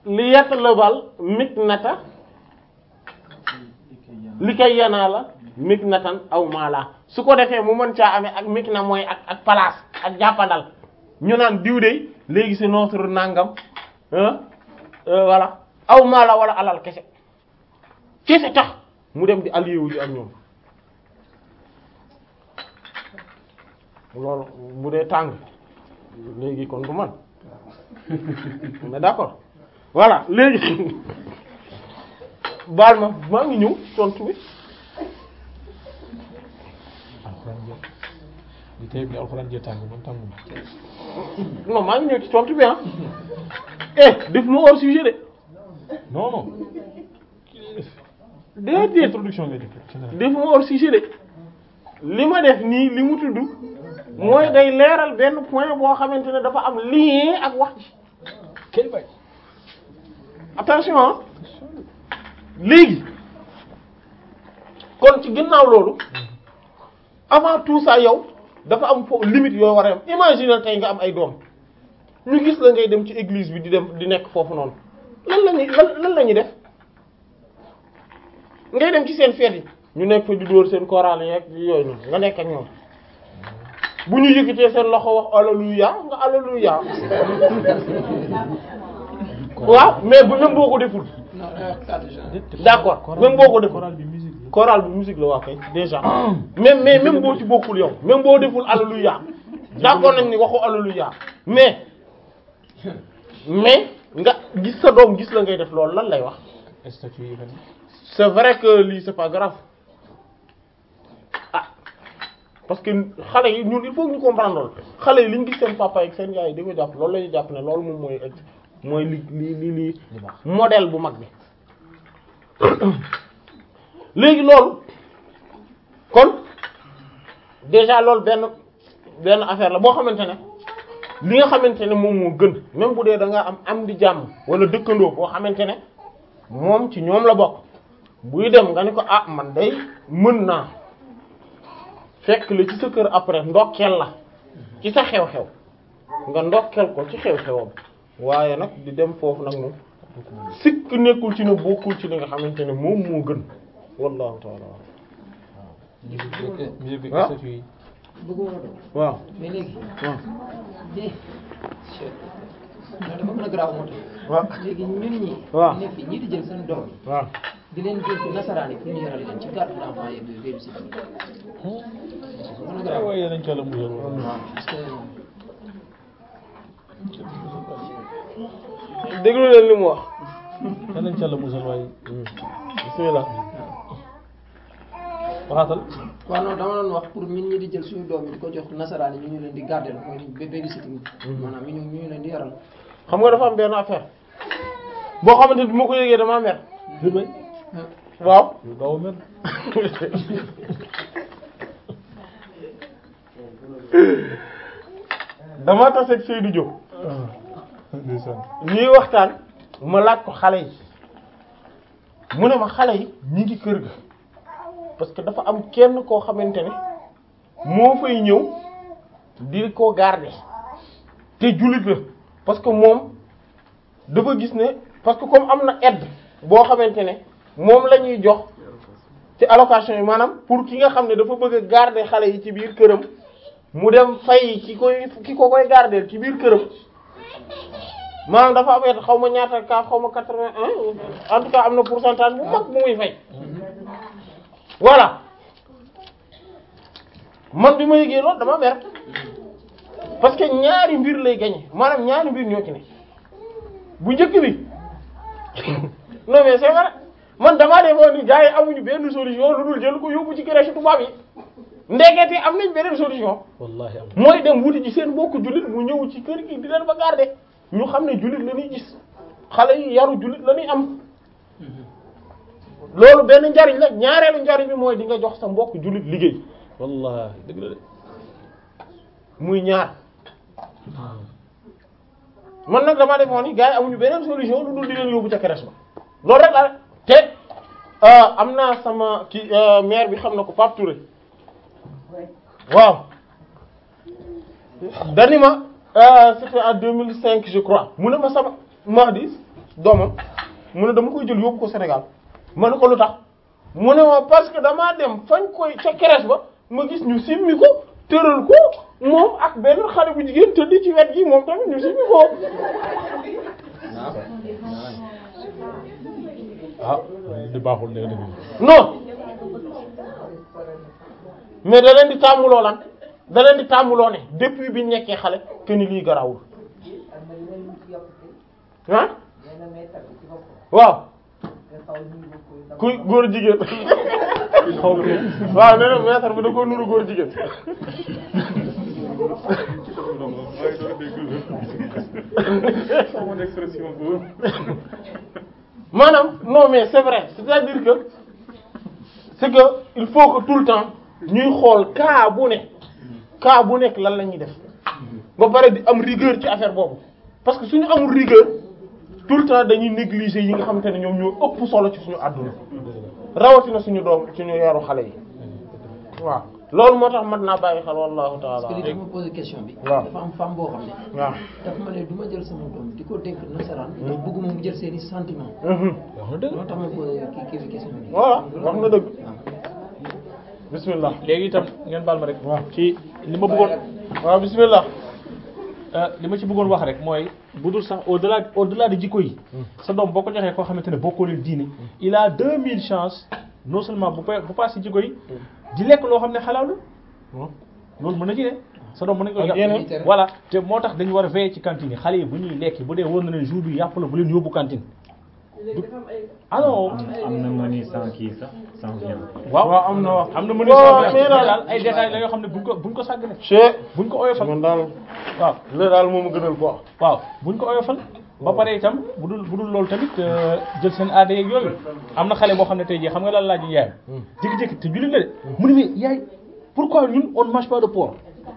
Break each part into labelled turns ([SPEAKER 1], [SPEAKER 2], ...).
[SPEAKER 1] li yatlubal miknata li kay yanaa la miknatan aw maala su ko defee mu mën caa amee ak mikna mooy ak ak place ak jàppandal ñu naan diw de léegi c'est notre nangam ah voilà aw maala wala alal kese kese tax mu dem di allié wu ji ak ñoom loolu bu dee tàng léegi kon du man on est d'accord voilà léegi baal ma maa ngi ñëw tontu bi
[SPEAKER 2] alxuraan jë di tey bi alxuraan jë tàng man tànguma
[SPEAKER 1] non maa ngi ñëw ci tontu bi ah eh def ma hors sujet de
[SPEAKER 2] non non
[SPEAKER 1] déedéet
[SPEAKER 2] introduction ngay def général
[SPEAKER 1] def ma hors sujet de li ma def nii li mu tudd mooy day leeral benn point boo xamante ne dafa am lien ak wax ji
[SPEAKER 2] kay bay
[SPEAKER 1] attention ah léegi kon ci ginnaaw loolu avant tout ça yow dafa am fo limite yoo war a am imagine tey nga am ay doom ñu gis la ngay dem ci église bi di dem di nekk foofu noonu lan la ñuy lan lan la ñuy def ngay dem ci seen fête yi ñu nekk fa di dóor seen chorale yeeg yooyu noonu nga nekk ak ñoom bu ñu yëkkatee seen loxo wax alléluia nga alléluia waaw mais bu même boo ko deful
[SPEAKER 3] non day wax cadre genre.
[SPEAKER 1] d'accord même boo ko deful
[SPEAKER 2] chorale bi musique la
[SPEAKER 1] chorale bi musique la waa kay déjà même mais même boo ci bokkul yow même boo deful alléluia d'accord nañ ni waxu alléluia mais mais nga gis sa doom gis la ngay def loolu lan lay wax
[SPEAKER 2] statut yi fan
[SPEAKER 1] c'est vrai que lii c'est pas grave ah parce que xale yi ñun il faut que ñu comprendre loolu xale yi li ñu gis seen papa ak seen yaay di ko jàpp loolu la ñuy jàpp ne loolu moom mooy mooy li li li li
[SPEAKER 2] li baax
[SPEAKER 1] modèle bu mag bi léegi loolu kon déjà loolu benn benn affaire la boo xamante ne li nga xamante ne moom moo gën même bu dee da nga am am di jàmm wala dëkkandoo boo xamante ne moom ci ñoom la bokk buy dem nga ni ko ah man day mën naa fekk la ci sa kër après ndokkeel la ci sa xew-xew nga ndokkeel ko ci xew-xewam waaye nag di dem foofu nag moom sikk nekkul ci ne bokkul ci li nga xamante ne moom moo gën wallahu ta'ala
[SPEAKER 2] musique bi musique bi
[SPEAKER 1] Ah.
[SPEAKER 2] statut yi
[SPEAKER 3] bëgguma la doon
[SPEAKER 1] waaw
[SPEAKER 3] mais léegi.
[SPEAKER 1] waaw
[SPEAKER 3] de non dafa gën a grave moo tax.
[SPEAKER 1] waaw
[SPEAKER 3] léegi ñun ñi.
[SPEAKER 1] waaw
[SPEAKER 3] nekk fii ñii di jël seen doom yi
[SPEAKER 1] waaw
[SPEAKER 3] di leen dénk nasaraan yi pour ñu yaral leen ci garde d'enfant yeeg yooyu yëpp si biir. dafa gën a grave.
[SPEAKER 2] waaye nañ ca la musal woon
[SPEAKER 3] parce que
[SPEAKER 1] déglu leen li mu wax
[SPEAKER 2] nañ ca la musal waaye
[SPEAKER 1] bismillah
[SPEAKER 2] waxaatal
[SPEAKER 3] waaw non dama doon wax pour ñun ñi di jël suñu doom yi di ko jox nasaraan yi ñu ñu leen di garder mooy bé- babysitting maanaam ñu ñu ñu leen di yaral.
[SPEAKER 1] xam nga dafa am benn affaire boo xamante ne bi ma ko yëgee damaa mer
[SPEAKER 2] jur bay
[SPEAKER 1] waaw
[SPEAKER 2] yu gaaw a mel
[SPEAKER 1] dama taseeg Seydou Diop
[SPEAKER 2] ndeysaan
[SPEAKER 1] ñuy waxtaan ma laaj ko xale yi mu ne ma xale yi ñi ngi kër ga parce que dafa am kenn koo xamante ne moo fay ñëw di ko garder te jullit la parce que moom dafa gis ne parce que comme am na aide boo xamante ne moom la ñuy jox ci allocation yi maanaam pour ki nga xam ne dafa bëgg a garder xale yi ci biir këram mu dem fay ki koy ki ko koy garder ci biir këram maanaam dafa am aide xaw ma ñaata ka xaw ma quatre-vingt-un en tout cas am na pourcentage bu mag bu muy fay voilà man bi ma yëgee loolu dama mer parce que ñaari mbir lay gagner maanaam ñaari mbir ñoo ci ne bu njëkk bi non mais c'est vrai man damaa defoon ni gars yi amuñu benn solution lu dul jël ko yóbbu ci crèche tubaab yi ndekete am nañ beneen solution
[SPEAKER 2] wallahi am
[SPEAKER 1] mooy dem wuti ci seen mbokku jullit mu ñëw ci kër gi di leen ba garder ñu xam ne jullit la ñuy gis xale yi yaru jullit la ñuy am loolu benn njariñ la ñaareelu njariñ bi mooy di nga jox sa mbokk jullit liggéey
[SPEAKER 2] wallahi dëgg la de
[SPEAKER 1] muy ñaar man nag damaa defoon ni gars yi amuñu beneen solution lu dul di leen yóbbu ca crèche ba loolu rek la te euh, am naa sama ki euh, maire bi xam na ko Pape Touré waaw dani ma euh, c'était en 2005 je crois mu ne ma sama Mahdi doomam mu ne dama koy jël yóbbu ko Sénégal ma ne ko lu tax mu ne ma parce que damaa dem fañ koy ca crèche ba ma gis ñu simmi ko tëral ko moom ak benn xale bu jigéen tëdd ci wet gi moom tamit ñu simmi ko
[SPEAKER 2] ah di baaxul dëgg dëgg
[SPEAKER 1] non mais da leen di tàmmuloo lan da leen di tàmmuloo ne depuis bi ñu nekkee xale que ni lii garawul ah waaw kuy góor jigéen waaw nee na maître bi da ko nuru góor jigéen maanaam non mais c'est vrai c'est-à-dire que c'est que il faut que tout le temps ñuy xool cas bu ne cas bu nekk lan la ñuy def ba pare di am rigueur ci affaire boobu parce que suñu amul rigueur tout le temps dañuy négliger yi nga xamante ne ñoom ñoo ëpp solo ci suñu àdduna rawatina suñu doom suñu yaru xale yi waaw loolu moo tax mat naa bàyyi xel wallahu taala
[SPEAKER 3] parce que li tax ma posé question bi.
[SPEAKER 1] waaw
[SPEAKER 3] dafa am femme boo xam ne.
[SPEAKER 1] waaw
[SPEAKER 3] dafa ma ne du ma jël sama doom di ko dénk nasaraan. ndax bëgguma mu jël seen i sentiments.
[SPEAKER 1] mhm
[SPEAKER 2] wax na dëgg
[SPEAKER 3] loolu tax ma posé kii kii bi question bi.
[SPEAKER 1] voilà wax na dëgg bismillah
[SPEAKER 2] léegi itam ngeen baal ma rek
[SPEAKER 1] waaw
[SPEAKER 2] ci li ma bëggoon
[SPEAKER 1] waaw bismillah
[SPEAKER 2] euh, li ma ci bëggoon wax rek mooy bu dul sax au delà au delà de jikko yi sa doom boo ko joxee koo xamante ne bokkoo leen diine il a deux mille chances non seulement bu pa bu passé jikko yi di lekk loo xam ne xalaalul loolu mën na ci ne sa doom mën nañ ko
[SPEAKER 1] Ak
[SPEAKER 2] jox
[SPEAKER 1] yeneen.
[SPEAKER 2] voilà te moo tax dañu war a veiller ci cantine yi xale yi bu ñuy lekk bu dee wóor na leen jour bi yàpp la bu leen yóbbu cantine ah non
[SPEAKER 4] am na menu sans kii sax sans viande.
[SPEAKER 2] waaw
[SPEAKER 1] waaw am na wax
[SPEAKER 2] am na mën
[SPEAKER 1] waaw
[SPEAKER 2] a
[SPEAKER 1] mais daal
[SPEAKER 2] daal ay détails la yoo xam ne buñ ko buñ ko sàggane
[SPEAKER 1] che
[SPEAKER 2] buñ ko oyofal
[SPEAKER 1] man daal
[SPEAKER 2] waaw
[SPEAKER 1] le daal moom a gënal quoi
[SPEAKER 2] waaw buñ ko oyofal ba pare itam bu dul bu dul loolu tamit euh, jël seen aada yeeg yooyu am na xale boo xam ne tey jii xam nga lan laaj yaayam jékki-jékki te jullit la de mu ne mais yaay pourquoi ñun on ne mange pas de porc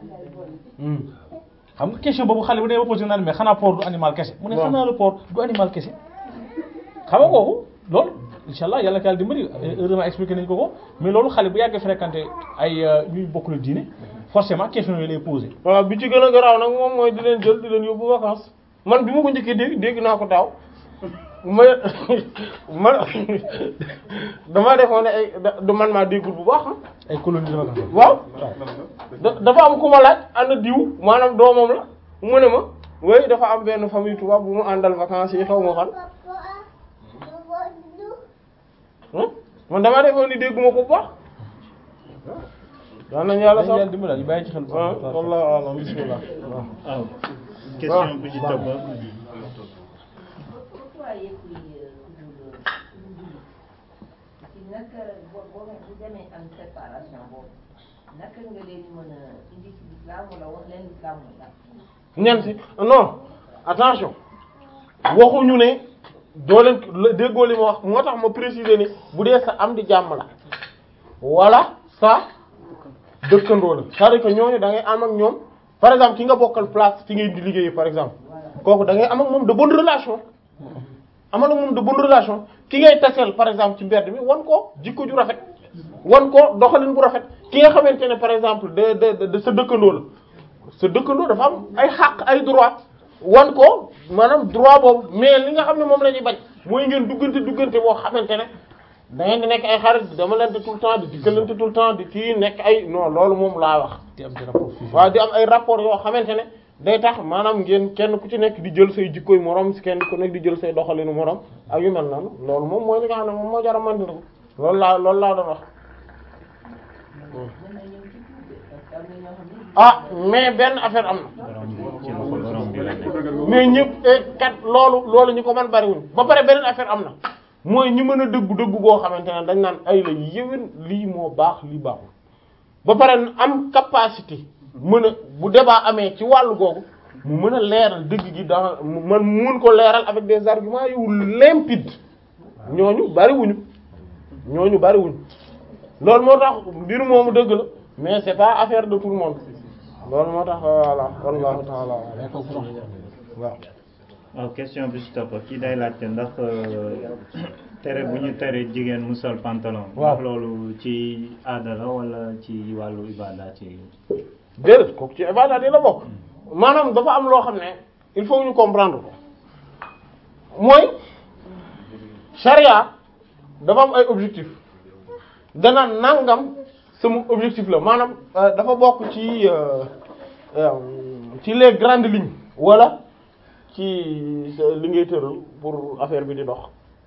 [SPEAKER 2] xam nga question boobu xale bu dee ba posé naan mais xanaa porc du animal kese mu ne
[SPEAKER 1] waaw.
[SPEAKER 2] xanaa le porc du animal kese xam nga kooku loolu incha allah yàlla ka yàlla dimbali heureusement expliqué nañ ko ko mais loolu xale bu yàggee fréquenté ay euh, ñuy bokk la diine forcément question yooyu lay posé
[SPEAKER 1] waaw bi ci gën a garaaw nag moom mooy di leen jël di leen yóbbu vacances man bi ma ko njëkkee dégg dégg naa ko daaw ma ma damaa defoon ne ay da da- man maa déggul bu baax ah
[SPEAKER 2] ay colonie de vacances
[SPEAKER 1] waaw da- dafa am ku ma laaj ana diw maanaam doomam la mu ne ma way dafa am benn famille tubaab bu mu àndal vacances yi xaw ma fan Hmm? man damaa defoon ni dégguma ko bu baax daan nañu yàlla
[SPEAKER 2] dañu yàlla
[SPEAKER 1] sax
[SPEAKER 2] dimbali ñu bàyyi ci xel bu
[SPEAKER 1] ah
[SPEAKER 2] baax.
[SPEAKER 1] wallahu a'lam bismillah waaw
[SPEAKER 4] waaw question bu ci topp
[SPEAKER 5] pourquoi yëpp yi toujours ci naka boo boo bu demee am séparation boobu naka nga leen di mën a indi ci l'islam wala wax leen l'islam wala
[SPEAKER 1] ñan si non attention waxuñu ne doo leen la- déggoo li ma wax moo tax ma préciser ni bu dee sa am di jàmm la wala sa dëkkandoo la c'est-à-dire que ñooñu da ngay am ak ñoom par exemple ki nga bokkal place fi ngay di liggéeyee par exemple kooku da ngay am ak moom de bonne relation amal ak moom de bonne relation ki ngay taseel par exemple ci mbedd mi wan ko jikko ju rafet wan ko doxalin bu rafet ki nga xamante ne par exemple de de de sa dëkkandoo la sa dëkkandoo dafa am ay xàq ay droit wan ko maanaam droit boobu mais li nga xam ne moom la ñuy bañ mooy ngeen duggante duggante boo xamante ne da ngeen di nekk ay xarit dama lente tout le temps di dikkalante tout le temps di kii nekk ay non loolu moom laa wax
[SPEAKER 2] di am ci rapport fusion.
[SPEAKER 1] waaw di am ay rapport yoo xamante ne day tax maanaam ngeen kenn ku ci nekk di jël say jikkoy morom si kenn ku nekk di jël say doxalinu morom ak yu mel noonu loolu moom mooy li nga xam ne moom moo jar a mandiku loolu laa loolu laa doon wax
[SPEAKER 5] mën na ñëw ci tuub de parce que am na ñoo xam ne
[SPEAKER 1] ah mais benn affaire am na
[SPEAKER 4] borom bi ci loxo borom bi la nekk.
[SPEAKER 1] mais ñëpp eh, kat loolu loolu ñu ko mën bariwuñ ba pare beneen affaire am na mooy ñi mën a dëggu dëggu goo xamante ne dañ naan ay la yéwén lii moo baax lii baaxul ba pare am capacité mën a bu débat amee ci wàllu googu mu mën a leeral dëgg gi dans mu man mun ko leeral avec des arguments yu limpides ñooñu bariwuñu ñooñu bariwuñu loolu moo tax mbir moomu dëgg la mais c'est pas affaire de tout le monde loolu moo tax voilà wallahu ta'ala
[SPEAKER 2] mais kooku sax
[SPEAKER 1] waaw
[SPEAKER 4] waaw question bi ci topp kii day laajte ndax euh, tere bu ñu tere jigéen mu sol pantalon.
[SPEAKER 1] Waaw.
[SPEAKER 4] ndax loolu ci aada la wala ci wàllu ibada ci.
[SPEAKER 1] déedéet kooku ci ibaadaat yi la bokk maanaam dafa am loo xam ne il faut ñu comprendre ko mooy charia dafa am ay objectif dana nangam sama objectif la maanaam euh, dafa bokk ci euh, euh, ci les grandes lignes wala ci sa- li ngay tëral pour affaire bi di dox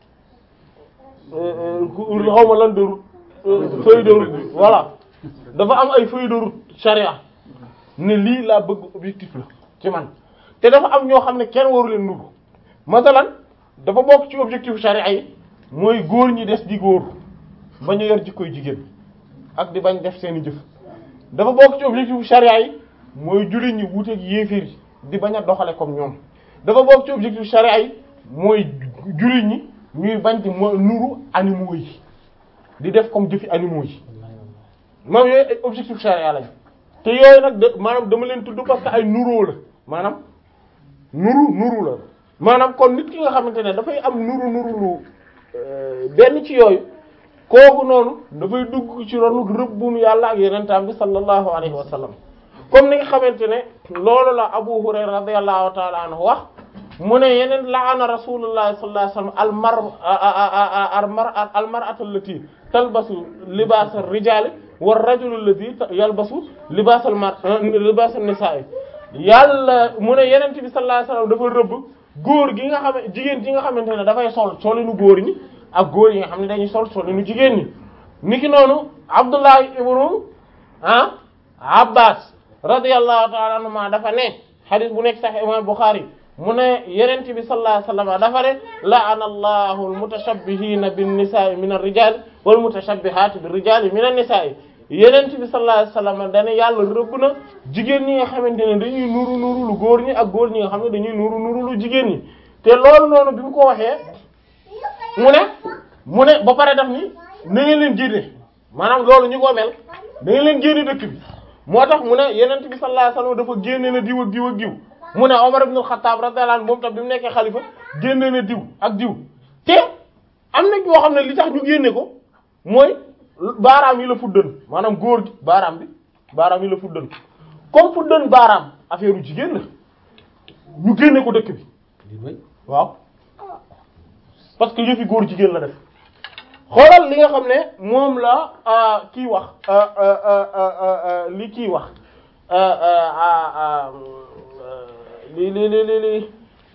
[SPEAKER 1] xaw ma lan de route euh, feuille de route bi voilà dafa am ay feuille de route charia ne lii laa bëgg objectif la ci man te dafa am ñoo xam ne kenn waru leen nuru masalan dafa bokk ci objectif charia yi mooy góor ñi des di góor ba ñu yor jikkoy jigéen ak di bañ def seeni jëf dafa bokk ci objectif charia yi mooy jullit ñi wuuteeg yéeféer yi di bañ a doxale comme ñoom dafa bokk ci objectif charia yi mooy jullit ñi ñuy bañ di mo nuru animaux yi di def comme jëfi animaux yi maanaam yooyu ay objectif charia lañ te yooyu nag de maanaam dama leen tudd parce que ay nuroo la maanaam nuru nuru la maanaam kon nit ki nga xamante ne dafay am nuru nuru lu euh, benn ci yooyu kooku noonu dafay dugg ci ronu rëbbum yàlla ak yenentaam bi sallallahu alayhi wa sallam comme ni nga xamante ne loolu la Abu Hurayra radiyallahu ta'ala anhu wax mu ne yeneen la'ana rasulullah sallallahu alayhi wa sallam al mar al mar al mar'atu allati talbasu libas ar-rijali war rajulu allati yalbasu libas al mar libas an-nisa'i yàlla mu ne yeneen bi sallallahu alayhi wa sallam dafa rëbb góor gi nga xam jigéen ji nga xamante ne dafay sol solinu góor ñi ak góor yi nga xam ne dañuy sol solinu jigéen ñi niki noonu Abdullah ibnu ah Abbas radiyallahu ta'ala anhuma dafa ne hadith bu nekk Sahih Imam Bukhari mu ne Yonent bi sallallahu alayhi wasallam dafa ne la'ana Allahu al-mutashabbihina bin-nisa'i min ar-rijali wal-mutashabbihati bir-rijali min an-nisa'i Yonent bi sallallahu alayhi wasallam dane yàlla rëbb na jigéen ñi nga xamante ne dañuy nuru nuru lu góor ñi ak góor ñi nga xam ne dañuy nuru nuru lu jigéen ñi te loolu noonu bi mu ko waxee mu ne mu ne ba pare daf ni na ngeen leen génne maanaam loolu ñu ko mel da ngeen leen génne dëkk bi moo tax mu ne yenent bi sallallahu alayhi wasallam dafa génne na diw ak diw ak diw mu ne Omar ibn al-Khattab radiyallahu anhu moom tam bi mu nekkee xalifa génne na diw ak diw te am na ñoo xam ne li tax ñu génne ko mooy baaraam yi la fuddan maanaam góor gi baaraam bi baaraam yi la fuddan comme fuddan baaraam affaire u jigéen la ñu génne ko dëkk bi waaw parce que yëfi góor jigéen la def xoolal li nga xam ne moom la kii wax li kii wax li li li li li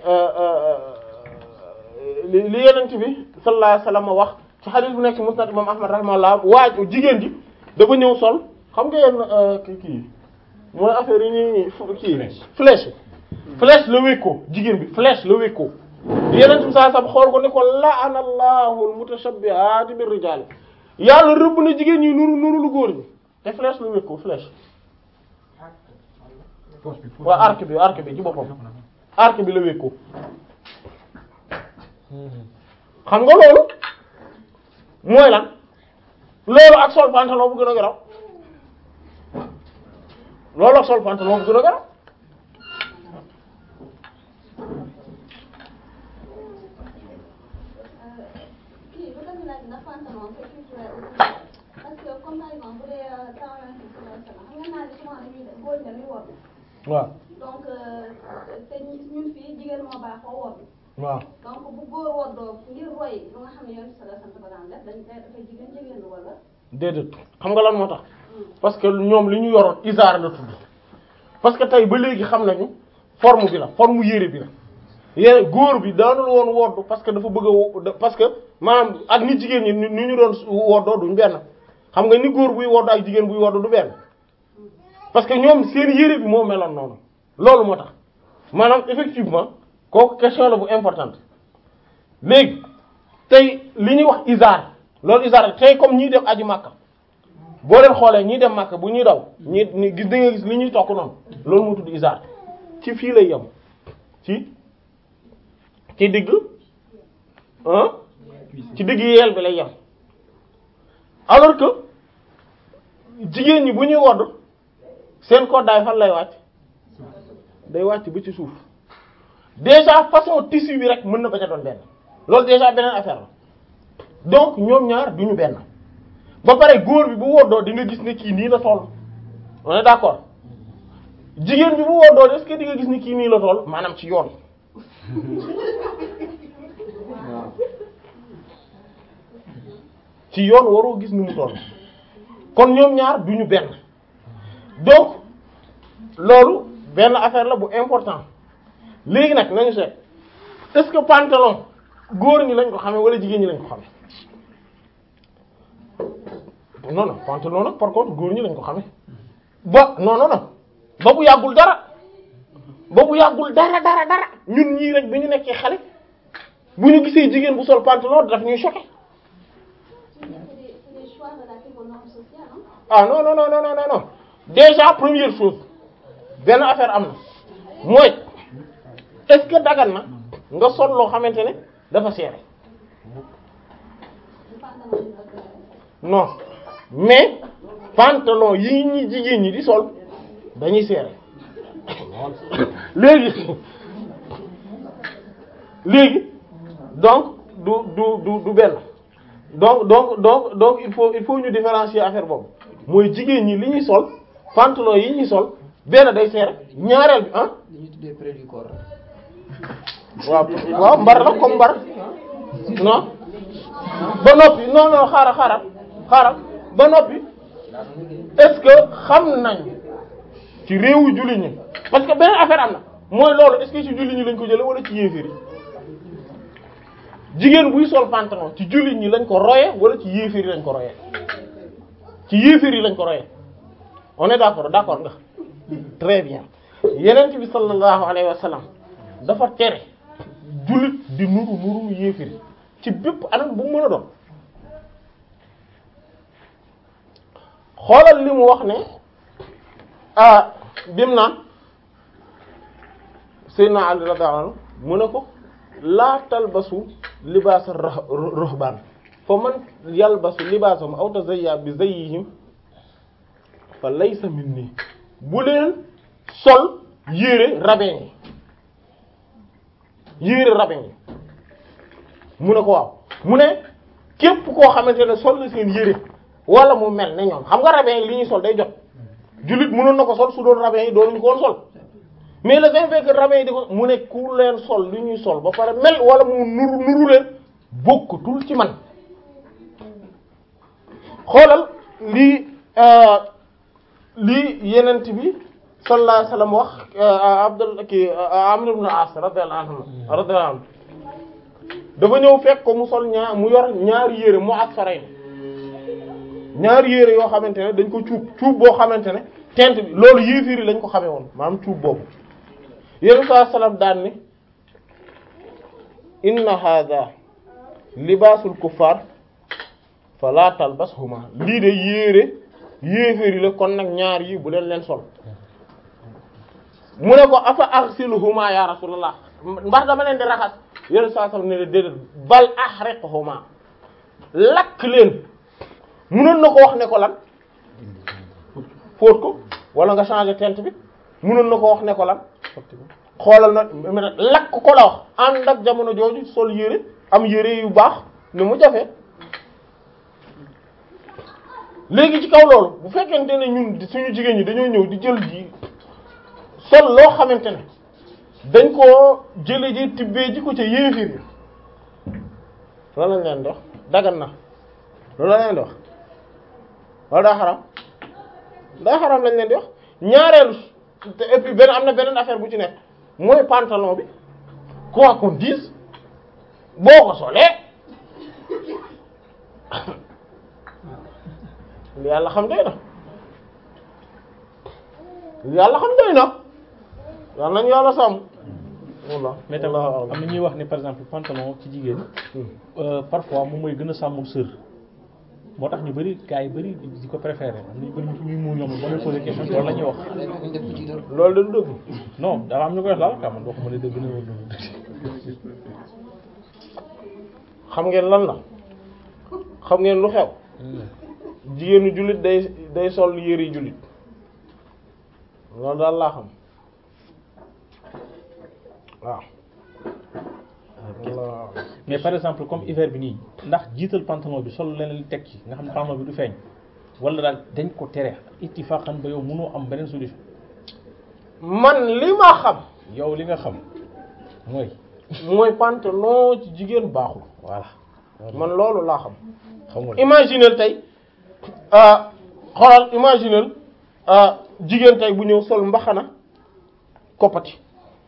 [SPEAKER 1] li li yenent bi sallallahu alayhi wasallam wax ci hadith bu nekk musnad imam ahmad rahimahullah waaj jigéen ji dafa ñëw sol xam nga yenn kii kii mooy affaire yi ñuy kii flèche flèche la wékkoo jigéen bi flèche la wékkoo yeneen bi saa sam xool ko ne ko la'ana allahu al-mutashabbihaati bir-rijaal yàlla rëbb na jigéen ñi nuru nuru lu góor ñi te flèche la wékko flèche waaw arc bi arc bi ci boppam arc bi la wékko xam nga loolu mooy lan loolu ak sol pantalon bu gën a garaw loolu ak sol pantalon bu gën a garaw
[SPEAKER 6] kii bu tamit laaj ndax pantalon c'est culturel ou pas parce que comme par exemple bu dee temps yonent bi sallallahu alayhi wasallam xam nga naa ne souvent dañuy def góor ñi dañuy woddu
[SPEAKER 1] waaw
[SPEAKER 6] donc te ñun fii jigéen moo baaxoo woddu
[SPEAKER 1] waaw
[SPEAKER 6] donc bu góor woddoo ngir roy lu nga xam ne yonent bi sallallahu alayhi wasallam dafa daan def dañ koy dafay jigéen jigéen lu wala
[SPEAKER 1] déedéet xam nga lan moo tax parce que ñoom li ñu yoroon isaar la tudd parce que tey ba léegi xam nañu forme bi la forme yére bi la yére góor bi daanul woon woddu parce que dafa bëgg a wo- parce que maanaam ak ni jigéen ñi ni ñu doon woddoo duñ benn xam nga ni góor buy woddu ak jigéen buy woddu du benn parce que ñoom seen yére bi moo meloon noonu loolu moo tax maanaam effectivement kooku question la bu importante léegi tey li ñuy wax isaar loolu isaar tey comme ñiy def aji màkka boo leen xoolee ñiy dem màkka bu ñuy daw ñi ñi gis da nga gis li ñuy tokk noonu loolu moo tudd isaar ci fii lay yem ci ci digg ah ci digg yeel bi lay yem alors que jigéen ñi bu ñuy wodd seen koddaay fan lay wàcc day wàcc ba ci suuf déjà façon tissu bi rek mën na ba ca doon benn loolu déjà beneen affaire la donc ñoom ñaar duñu benn ba pare góor bi bu woddoo di nga gis ne kii nii la toll on est d'accord jigéen bi bu woddoo est-ce que di nga gis ne kii nii la toll maanaam ci yoon ci yoon waroo gis ni mu toll kon ñoom ñaar duñu benn donc loolu benn affaire la bu important léegi nag nañu seet est-ce que pantalon góor ñi lañ ko xamee wala jigéen ñi lañ ko xamee non non pantalon nag par contre góor ñi lañ ko xamee ba non non non ba bu yàggul dara ba bu yàggul dara dara dara ñun ñii rek bi ñu nekkee xale bu ñu gisee jigéen bu sol pantalon daf ñuy choqué
[SPEAKER 6] C'est des, c'est des choix relatifs aux normes sociales, hein.
[SPEAKER 1] ah non non non non non non déjà première chose benn affaire am na mooy est-ce que dagan na nga sol loo xamante ne dafa serré
[SPEAKER 6] Le pantalon du docteur.
[SPEAKER 1] non mais pantalon yi ñi jigéen ñi di sol dañuy serré léegi léegi donc du du du du benn donc donc donc donc il faut il faut ñu différencier affaire boobu mooy jigéen ñi li ñuy sol pantalon yi ñuy sol benn day serré ñaareel bi ah
[SPEAKER 3] li ñuy tuddee près du corps
[SPEAKER 1] waaw waaw mbar la comme mbar non ba noppi non non xaaral xaaral xaaral ba noppi est-ce que xam nañ ci réewu jullit ñi parce que beneen affaire am na mooy loolu est-ce que ci jullit ñi lañ ko jële wala ci yéeféer yi jigéen buy sol pantalon ci jullit ñi lañ ko roye wala ci yéeféer yi lañ ko roye ci yéeféer yi lañ ko roye on est d'accord d'accord nga très bien yeneen bi sallallahu alayhi wa sallam dafa tere jullit di nuru nuru yéeféer yi ci bépp anam bu mu mën a doon xoolal li mu wax ne ah bim naan Seydina Ali radiyallahu anhu mu ne ko laa talbasu libaasa ruhbaan fa man yalbasu libaasahum aw tazayya bi zayyihim fa laysa minni bu leen sol yére rabbin yi yére rabbin yi mu ne ko waaw mu ne képp koo xamante ne sol na seen yére wala mu mel ne ñoom xam nga rabbin yi li ñuy sol day jot jullit mënoon na ko sol su doon rabbin yi doonuñu ko woon sol mais le fait que rabbin yi di ko mu ne ku leen sol li ñuy sol ba pare mel wala mu nuru nuru leen bokkutul ci man xoolal lii lii yenent bi sallallahu alayhi wasallam wax Abdul ki Amr ibn As radiyallahu anhu radiyallahu anhu dafa ñëw fekk ko mu sol ñaar mu yor ñaari yére mu asfaray ñaari yére yoo xamante ne dañ ko cuub cuub boo xamante ne tent bi loolu yéefiri lañ ko xamee woon maanaam cuub boobu yéen saa salaam daan ni inna hadha libaasul kuffar fala talbashuma lii de yére yéefiri la kon nag ñaar yi bu leen leen sol mu ne ko afa aghsiluhuma ya rasulullah ndax dama leen di raxas yéen saa salaam ne déedéet bal ahriqhuma lakk leen munoon na ko wax ne ko lan fóot ko wala nga changer teinte bi munoon na ko wax ne ko lan xoolal na lakk ko la wax ànd ak jamono jooju sol yére am yére yu baax ni mu jafe léegi ci kaw loolu bu fekkente ne ñun suñu jigéen ñi dañoo ñëw di jël ji sol loo xamante ne dañ koo jële ji tibbee ji ko ca yéefir yi loolu lañ leen di wax dagan na loolu lañ leen di wax wala daa xaram daa xaram lañ leen di wax ñaareelu te et puis benn am na beneen affaire bu ci nekk mooy pantalon bi quoi qu'on dise boo ko solee li yàlla xam doy na li yàlla xam doy na yàlla nañu yàlla sàmm walla
[SPEAKER 2] mais tamit am na ñuy wax ne par exemple pantalon ci jigéen parfois moom mooy gën a sàmm sër moo tax ñu bari gars yi bari di ko préféré am na ñu bari ñuy mu ñoom ba ñu posé question loolu la ñuy wax
[SPEAKER 3] day fekk ñu def ko ci dër
[SPEAKER 1] loolu da du dëgg
[SPEAKER 2] non dafa am ñu koy wax daal ka man waxuma ne dëgg na wala dëgg
[SPEAKER 1] xam ngeen lan la xam ngeen lu xew jigéenu jullit day day sol yére yi jullit loolu daal laa xam waaw waaw
[SPEAKER 2] mais par exemple comme hiver bi nii ndax jiital pantalon bi sol leneen teg ci nga xam ne pantalon bi du feeñ wala daal dañ ko tere ittifaqan ba yow mënoo am beneen solution
[SPEAKER 1] man li ma xam
[SPEAKER 2] yow li nga xam mooy
[SPEAKER 1] mooy pantalon ci jigéen baaxul
[SPEAKER 2] voilà
[SPEAKER 1] man loolu laa xam
[SPEAKER 7] xam nga
[SPEAKER 1] imaginel tey ah xoolal imaginel ah jigéen tey bu ñëw sol mbaxana koppati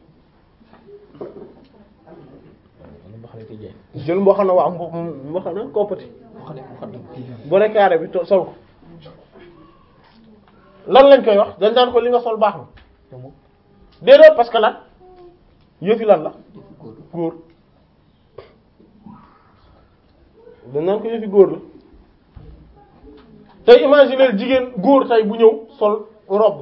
[SPEAKER 1] jël mbaxana waa mb- mbaxana koppati bone carré bi to- sol ko lan lañ koy wax dañ daan ko li nga sol baax na déedéet parce que lan yëfi lan la góor dañ naan ko yëfi góor la tey imaginer jigéen góor tey bu ñëw sol robe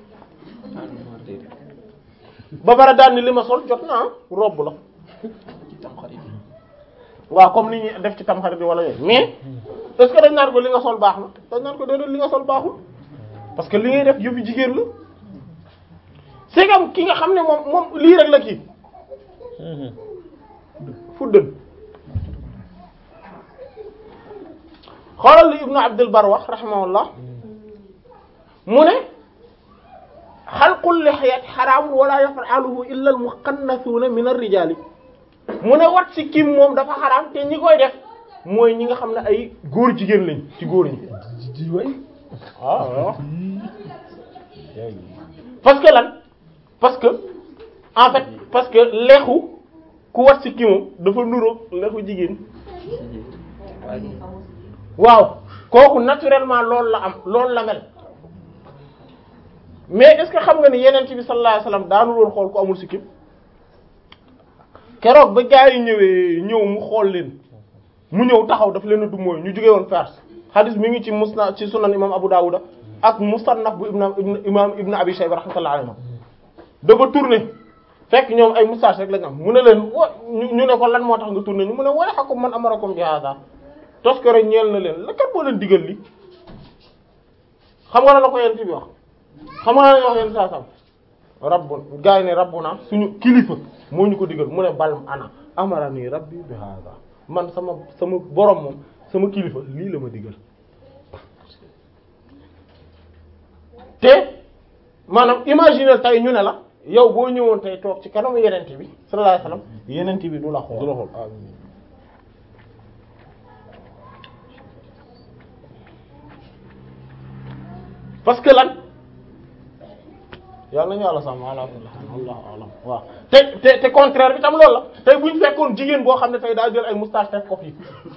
[SPEAKER 1] ba bara daan ni li ma sol jot naa robe la
[SPEAKER 3] ci tamxarit bi
[SPEAKER 1] waaw comme ni ñuy def ci tamxarit bi wala yooyu mais est-ce que dañ naan ko li nga sol baax na dañ naan ko déedéet li nga sol baaxul parce que li ngay def yëfi jigéen la c'est comme ki nga xam ne moom moom lii rek la kii fuddën xoolal li ibnu abdul bar wax rahimahullah mu ne xalqul lixyat xaraamun wala yaf'aluhu illa al muqannasuuna min ar-rijaali mu ne wat si kim moom dafa xaraam te ñi koy def mooy ñi nga xam ne ay góor jigéen lañ ci góor ñi waaw parce que lan parce que en fait parce que leexu ku wat si kimam dafa nuroog leexu jigéen waaw kooku naturellement loolu la am loolu la mel mais est-ce que xam nga ni yeneen bi sallallahu alayhi wasallam daanu woon xool ku amul sikkim keroog ba gaa yi ñëwee ñëw mu xool leen mu ñëw taxaw daf leen a du mooy ñu jógee woon Fars hadis mi ngi ci musna ci sunan imam Abu Dawuda ak musannaf bu ibn imam ibn Abi Shayba rahmatullahi alayhi dafa tourné fekk ñoom ay moustache rek lañ am mu ne leen wa ñu ñu ne ko lan moo tax nga tourné ñu mu ne wala xakum man amarakum bi hada tos ko rek ñeel na leen la kat moo leen digal li xam nga la ko yent bi wax xam nga la wax yent saa sam rabbu gaa yi ne rabbu naa suñu kilifa moo ñu ko digal mu ne bal ana amara nii rabbi bi hada man sama sama borom moom sama kilifa lii la ma digal te maanaam imaginer tey ñu ne la yow boo ñëwoon tey toog ci kanamu yenente bi sallallahu alayhi wasallam yenente bi du la xool
[SPEAKER 7] du la xool
[SPEAKER 1] parce que lan yàlla nañu yàlla sàmm ala kulli haal allahu alam waaw te te te contraire bi tam loolu la tey bu ñu fekkoon jigéen boo xam ne tey daa jël ay moustache def ko fii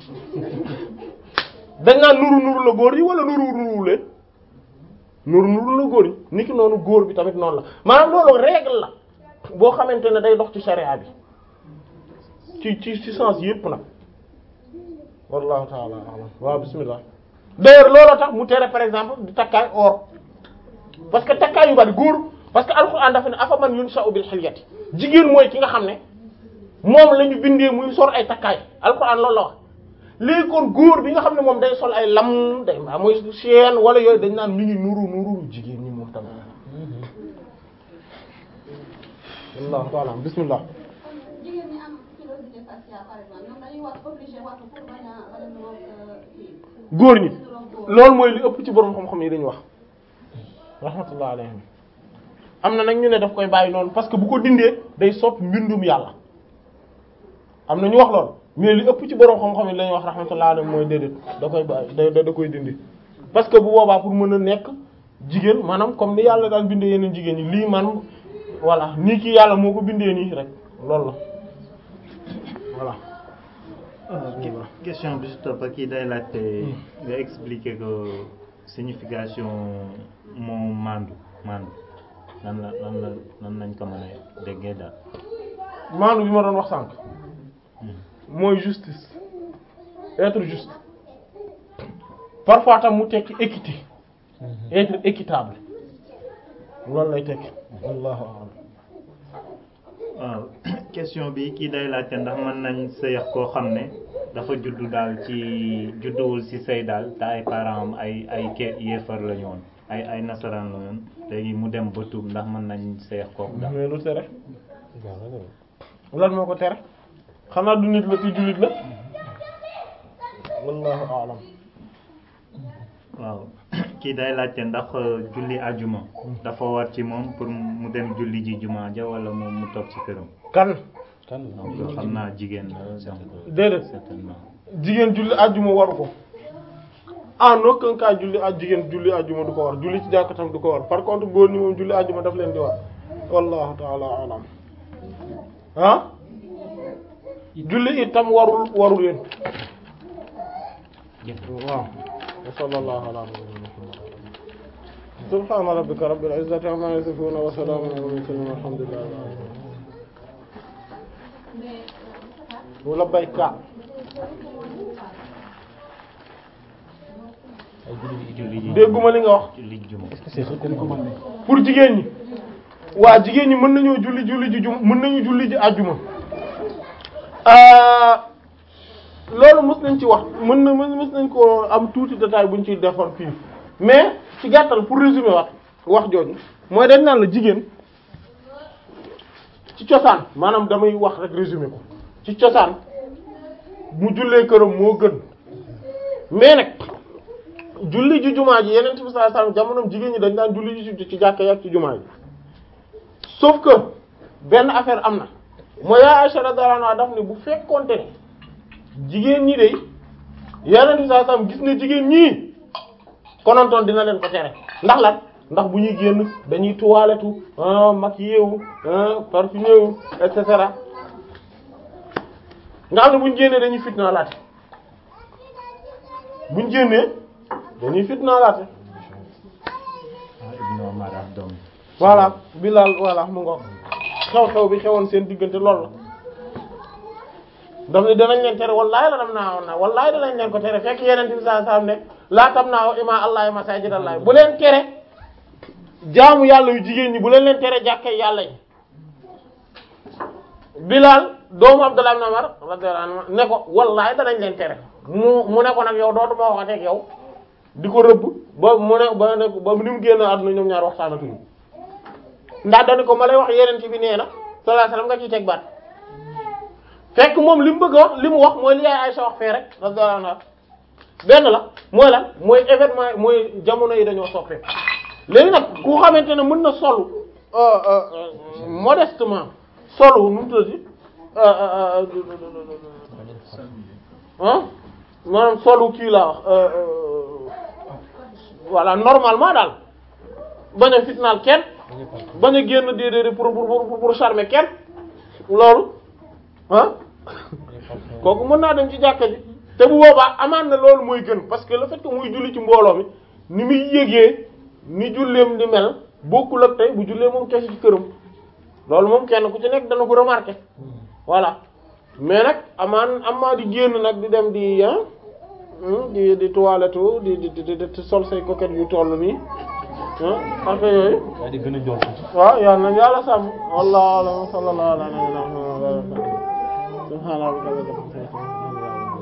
[SPEAKER 1] dañ naan nuru nuru la góor yi wala nuru nuru leen nuru nuru la góor yi niki noonu góor bi tamit noonu la maanaam loolu règle la boo xamante ne day dox ci charia bi ci ci ci sens yépp nag wallahu taala alam waaw bismillah d'ailleurs looloo tax mu tere par exemple di takkaay or parce que takkaay yu bari góor parce que alxuraan dafa ne afa man yunsha'u bil hilyati jigéen mooy ki nga xam ne moom la ñu bindee muy sor ay takkaay alxuraan loolu la wax léegi kon góor bi nga xam ne moom day sol ay lam day maa mooy chaîne wala yooyu dañ naan mi ngi nuru nuru jigéen ñi moom tamit wallahu ta'ala bismillah
[SPEAKER 6] jigéen ñi am pilosité faciale par exemple ñoom dañuy wax obligé waxtu pour bañ a bañ a nuroog kii
[SPEAKER 1] góor ñi
[SPEAKER 6] nuroog góor.
[SPEAKER 1] loolu mooy li ëpp ci borom xam-xam yi dañu wax rahmatullah alayhim am na nag ñu ne daf koy bàyyi noonu parce que bu ko dindee day sot mbindum yàlla am na ñu wax loolu mais li ëpp ci borom xam-xam yi lañuy wax rahmatullah alayhim mooy déedéet da koy bàyyi da da koy dindi parce que bu boobaa pour mën a nekk jigéen maanaam comme ni yàlla daan bindee yeneen jigéen ñi lii man voilà nii ki yàlla moo ko bindee nii rek loolu la voilà
[SPEAKER 4] Que- question bi si topp kii day laajte nga expliquer ko signification moo mandu mandu lan la lan la lan lañ ko mën a déggee daal
[SPEAKER 1] maanu bi ma doon wax sànq mooy justice être juste parfois tam mu tekki équité être équitable loolu lay tekki wallahu a'lam
[SPEAKER 4] waaw question bi kii day laajte ndax mën nañ sëyax koo xam ne dafa juddu daal ci judduwul ci sëy daal te ay parents am ay ay ke yéefar la ñu woon ay ay nasaraan la woon léegi mu dem ba tuub ndax mën nañ sëyax kooku daal
[SPEAKER 1] mais lu tere lan moo ko tere xanaa du nit la ci jullit la wallahu a'lam
[SPEAKER 4] waaw kii day laajte ndax julli ajuma dafa war ci moom pour mu dem julli ji juma ja wala moom mu toog ci këram
[SPEAKER 1] kan
[SPEAKER 4] donc xam naa jigéen la donc
[SPEAKER 1] déedéet
[SPEAKER 4] certainement
[SPEAKER 1] jigéen julli ajjuma waru ko en aucun cas julli aj jigéen julli ajjuma du ko war julli ci jàkka tam du ko war par contre góor ñi moom julli ajjuma daf leen di war wallahu taala alam ah julli itam warul warul leen waaw wa sallallahu ala nabiyyina muhammad subhana rabbika rabbil izzati amma yasifun wa salamun ala mursalin walhamdulillahi wala bayka
[SPEAKER 4] julli ji
[SPEAKER 1] dégguma li nga wax
[SPEAKER 4] julli juma
[SPEAKER 1] pour jigéen ñi waa jigéen ñi mën nañoo julli julli ji jum mën nañu julli ji àjjuma loolu mës nañ ci wax mën na mën mës nañ ko am tuuti détail buñ ci defoon fii mais ci gàttal pour résumer wax wax jooju mooy dañ naan la jigéen ci cosaan maanaam damay wax rek résumer ko ci cosaan mu jullee këram moo gën mais nag julli ji jumaa ji yeneen bi sallallahu alayhi wasallam jamonoom jigéen ñi dañ daan julli ji ci jàkka yi ak ci jumaa ji sauf que benn affaire am na mooy yaa Aisha radhiyallahu anha daf ne bu fekkonte ne jigéen ñi de yeneen bi sallallahu alayhi wasallam gis ne jigéen ñii konontoon dina leen ko tere ndax lan ndax bu ñuy génn dañuy toilettu maquillé wu parfumé wu et cetera nga xam ne bu ñu génnee dañuy fitna laate bu ñu génnee dañuy fitna laate
[SPEAKER 4] ah Ibn Omar ak doom
[SPEAKER 1] voilà Bilal voilà mu ngo xew-xew bi xewoon seen diggante loolu la daf ne danañ leen tere wallahi la dam naa woon naa wallahi danañ leen ko tere fekk yeneen bi sallallahu alayhi wasallam ne laa tam naa ima allahi masajid allah bu leen tere jaamu yàlla yu jigéen ñi bu leen leen tere jàkkee yàlla yi Bilal doomu Abdullah ibn Umar radiyallahu anhu ne ko wallahi danañ leen tere mu mu ne ko nag yow dootuma waxatee ak yow di ko rëbb ba mu ne ba ne ba ni mu génn àdduna ñoom ñaar waxtaanatuñu ndax dañu ko ma lay wax yeneen ci bi nee na sallallahu alayhi wasallam nga ciy teg baat fekk moom li mu bëgg a wax li mu wax mooy li yaay Aysa wax fee rek radiyallahu anha benn la mooy lan mooy événement mooy jamono yi dañoo soppeeku léegi nag ku xamante ne mën na solu modestement solu nu mu tuddati ah maanaam solu kii laa wax voilà normalement daal bañ a fitnaal kenn bañ a génn déedéet pour pour pour charmer kenn loolu ah kooku mën naa dem ci jàkka ji te bu boobaa amaan na loolu mooy gën parce que le fait que muy julli ci mbooloo mi ni muy yégee ni julleem di mel bokkul ak tey bu jullee moom kese ci këram loolu moom kenn ku ci nekk dana ko remarquer voilà mais nag amaan amaa di génn nag di dem di ah di di toilette di di di di sol say coquette yu toll nii ah affaire yooyu.
[SPEAKER 2] yaa di gën a njool tuuti.
[SPEAKER 1] waaw yal na yàlla sàmm wallahu a'lam sallallahu ala nabiyyina muhammad subhana rabbika rabbil izzati amma yasifun